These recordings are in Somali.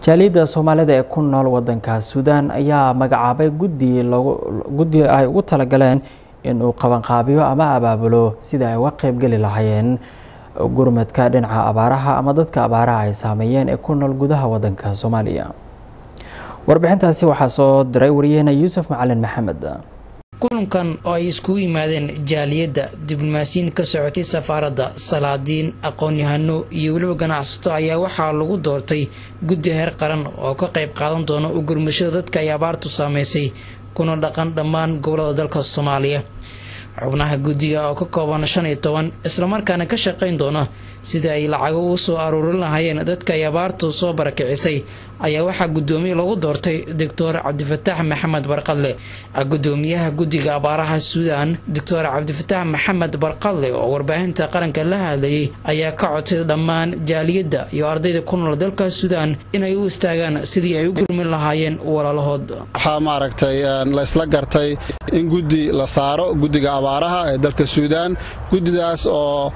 jaaliyadda soomaalida ee ku nool wadanka suudaan ayaa magacaabay guddi guddi ay ugu talagaleen inuu qabanqaabiyo ama abaabulo sida ay uga qeybgeli lahaayeen gurmadka dhinaca abaaraha ama dadka abaaraha ay saameeyeen ee ku nool gudaha wadanka soomaaliya warbixintaasi waxaa soo diray wariyaheena yuusuf macalin maxamed kulankan oo ay iskugu yimaadeen jaaliyadda diblomaasiyiin ka socotay safaaradda salaadiin aqoon-yahano iyo weliba ganacsato ayaa waxaa lagu doortay guddi heer qaran oo ka qayb qaadan doona u gurmashada dadka ay abaartu saameysay kuna dhaqan dhammaan gobolada dalka soomaaliya xubnaha guddiga oo ka kooban shan iyo toban islamarkaana ka shaqayn doona sidii ay lacago u soo aruurin lahaayeen dadka ay abaartu soo barakicisay ayaa waxaa guddoomiye lagu doortay doctor cabdifataax maxamed barqadle guddoomiyaha guddiga abaaraha suudaan doctor cabdifataax maxamed barqadle oo warbaahinta qaranka la hadlayay ayaa ka codsay dhammaan jaaliyadda iyo ardayda ku nool dalka suudaan inay u istaagaan sidii ay u gurmin lahaayeen walaalahood waxaa maaragtay laysla gartay in guddi la saaro guddiga abaaraha ee dalka suudaan guddidaas oo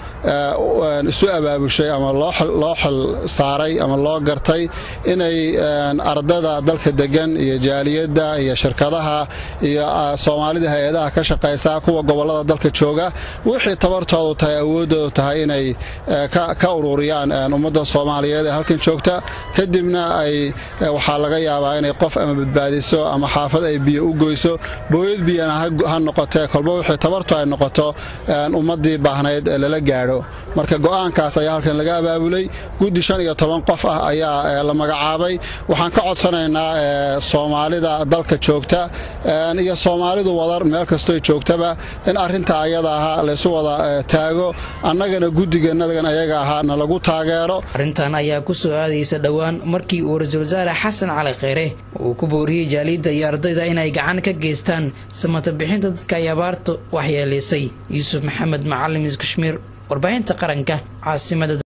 isu abaabushay ama loo xil saaray ama loo gartay inay ardada dalka degan iyo jaaliyadda iyo shirkadaha iyo soomaalida hay-adaha ka shaqaysa kuwa gobolada dalka jooga wixii tabartoodu tahay awooddoodu tahay inay ka ururiyaan ummadda soomaaliyeed ee halkan joogta kadibna ay waxaa laga yaabaa inay qof ama badbaadiso ama xaafad ay biyo u goyso booyad biyana ha noqotee kolba wixii tabartu ay noqoto ummaddii baahnayd ee lala gaadho marka go'aankaas ayaa halkan laga abaabulay guddi shan iyo toban qof ah ayaa la magacaabay waxaan ka codsanaynaa soomaalida dalka joogta iyo soomaalidu wadar meel kastoo joogtaba in arinta ayada ahaa laysu wada taago annagana guddiganagan ayaga ahaa na lagu taageero arrintan ayaa ku soo aadaysa dhowaan markii uu ra-iisul wasaare xasan cali kheyre uu ku booriyey jaaliyadda iyo ardayda inay gacan ka geystaan samata bixinta dadka ay abaartu waxyeelaysay yuusuf maxamed macalim kashmiir warbaahinta qaranka caasimada